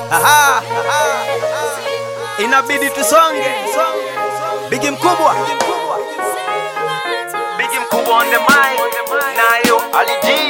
Aha, aha. Inabidi tusonge. Bigi mkubwa. Bigi mkubwa on the mic. Nayo Ali G.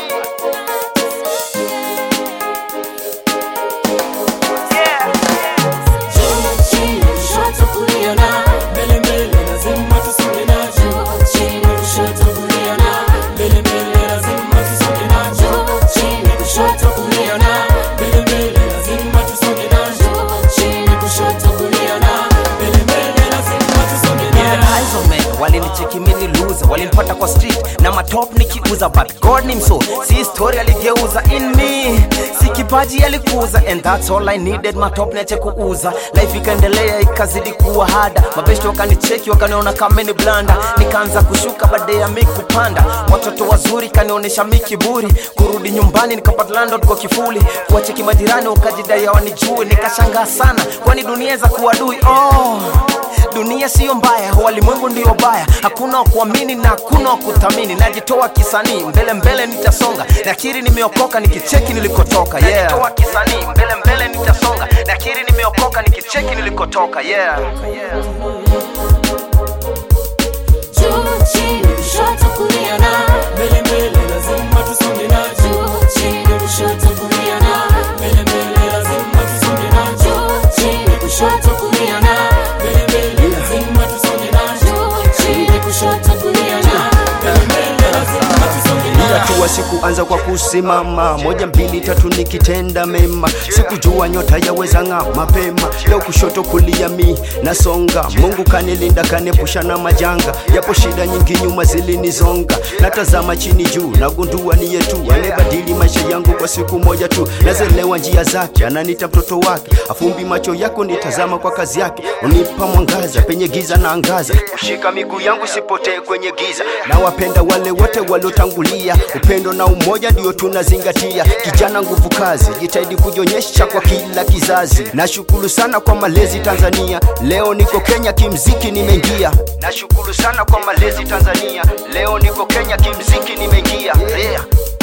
Yeah. Juu chini kushoto kulia na mbele mbele lazima tusonge na juu chini kushoto kulia na mbele mbele lazima tusonge na juu chini kushoto kulia na mbele mbele lazima tusonge na juu chini kushoto kulia na mbele mbele lazima tusonge na Eyes on me, walinicheki mini loser walinipata kwa street na matop nikiuza but god ni mso si story aligeuza in me si kipaji alikuza and that's all i needed matop niache kuuza life ikaendelea ikazidi kuwa hada mabeshto wakanicheki wakaniona kama ni blanda nikaanza kushuka baada ya mi kupanda watoto wazuri kanionyesha mi kiburi kurudi nyumbani nikapata landlord kwa kifuli kuwacheki majirani wakajidai hawanijui nikashangaa sana kwani dunia za kuadui oh dunia siyo mbaya walimwengu ndiyo baya hakuna wakuamini na hakuna wakuthamini najitoa kisanii mbele mbele nitasonga nakiri nimeokoka nikicheki nilikotoka yeah. najitoa kisanii mbele mbele nitasonga nakiri nimeokoka nikicheki nilikotoka yeah. yeah. juu chini kushoto kulia na mbele mbele lazima tusonge na juu chini kushoto kulia na mbele mbele lazima tusonge na juu chini kushoto kulia na mbele mbele lazima tusonge na juu chini kushoto kulia na mbele mbele lazima tusonge na hatua sikuanza kwa kusimama moja mbili tatu nikitenda mema sikujua nyota yaweza ng'aa mapema leo kushoto kulia mi nasonga mungu kanilinda kanepusha na majanga yapo shida nyingi nyuma zilinizonga natazama chini juu nagundua ni yetu amebadili maisha yangu kwa siku moja tu nazelewa njia zake ananita mtoto wake afumbi macho yako nitazama kwa kazi yake unipa mwangaza penye giza na angaza kushika miguu yangu sipotee kwenye giza na wapenda wale wote waliotangulia upendo na umoja ndio tunazingatia kijana nguvu kazi jitahidi kujionyesha kwa kila kizazi nashukuru sana kwa malezi tanzania leo niko kenya kimziki nimeingia nashukuru sana kwa malezi tanzania leo niko kenya kimziki nimeingia yeah. Yeah.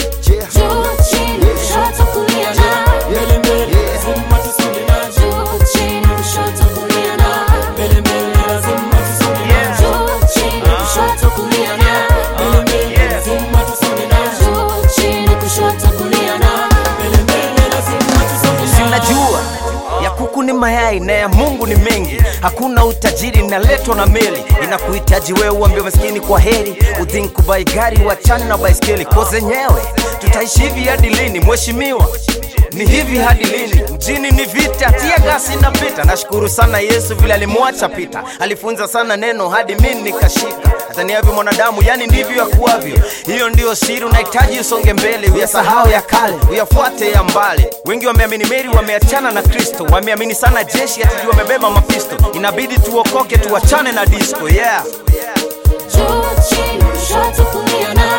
juu chini kushoto kulia na mbele mbele lazima tusonge na juu chini kushoto kulia na mbele mbele lazima tusonge na juu chini kushoto kulia na mbele mbele lazima tusonge na juu chini kushoto kulia na mbele mbele lazima tusonge na sinajua ya kuku ni mayai na ya mungu ni mengi hakuna utajiri inaletwa na meli inakuhitaji wewe uambie maskini kwa heri udhink kubai gari wachane na baiskeli ko zenyewe tutaishi hivi hadi lini mheshimiwa ni hivi hadi lini mjini ni vita tia gasi inapita nashukuru sana yesu vile alimwacha pita alifunza sana neno hadi mi nikashika ataniavyo mwanadamu yani ndivyo yakuwavyo hiyo ndio siri unahitaji usonge mbele uyasahau ya kale uyafuate ya mbali wengi wameamini meri wameachana na kristo wameamini sana jeshi atijua wamebeba mapisto inabidi tuokoke tuachane na disco yeah juu chini kushoto kulia na